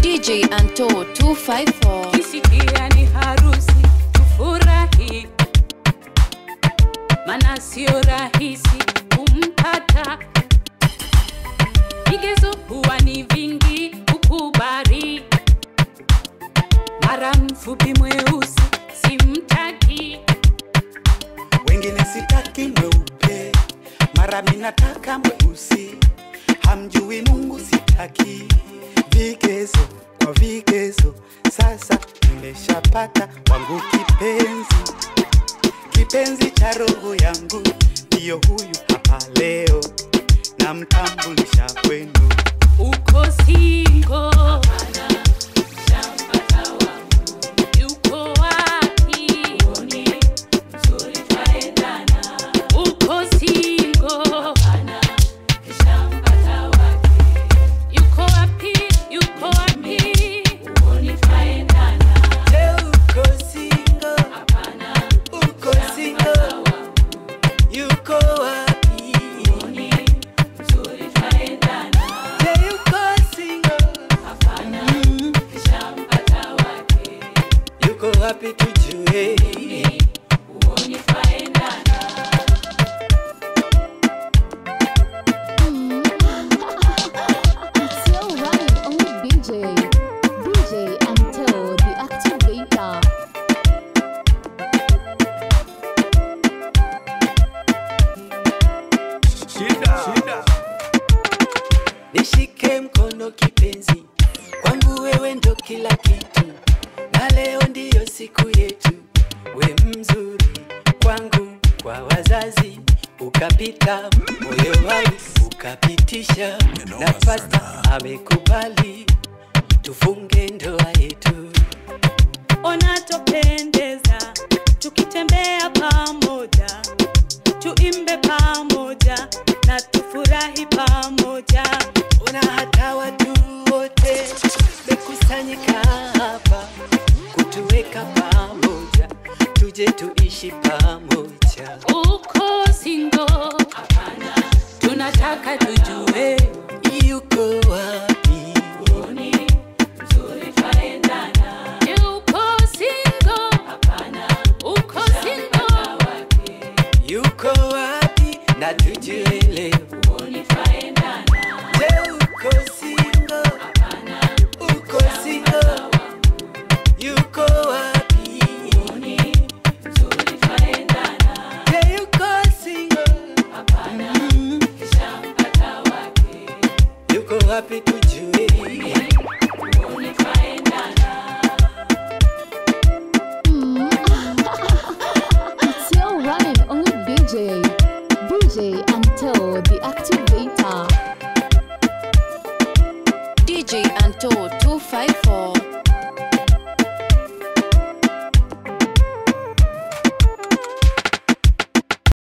DJ Anto 254 kisikia ni harusi tufurahi, mana sio rahisi kumpata. Vigezo huwa ni vingi kukubali, mara mfupi mweusi simtaki, wengine sitaki mweupe, mara minataka mweusi, hamjui Mungu sitaki. Vigezo kwa vigezo, sasa nimeshapata wangu kipenzi, kipenzi cha roho yangu, ndiyo huyu hapa leo, namtambulisha kwenu. uko singo yuko wapi? Uko singo yuko wapi? Yuko wapi? Je, uko single? Uko single? Yuko wapi? Je, yuko single? Mm. Yuko wapi tujue? It's still running on DJ. DJ Anto, the activator. Nishike mkono kipenzi, kwangu wewe ndo kila kitu, na leo ndiyo siku yetu. We mzuri kwangu, kwa wazazi ukapita, moyo wangu ukapitisha, na pasta amekubali tufunge ndoa yetu. Unatopendeza tukitembea pamoja, tuimbe pamoja na tufurahi pamoja. Ona hata watu wote mekusanyika hapa kutuweka pamoja, tuje tuishi pamoja. Uko singo? Hapana, tunataka tujue Yuko wapi? Je, uko singo? Hapana, uko singo? Yuko wapi? Na tujue leo. Je, uko single? Uko single? Yuko wapi? Je, yuko single? Mm. Yuko wapi tujue? It's still running on DJ. DJ Anto, the activator. DJ Anto 254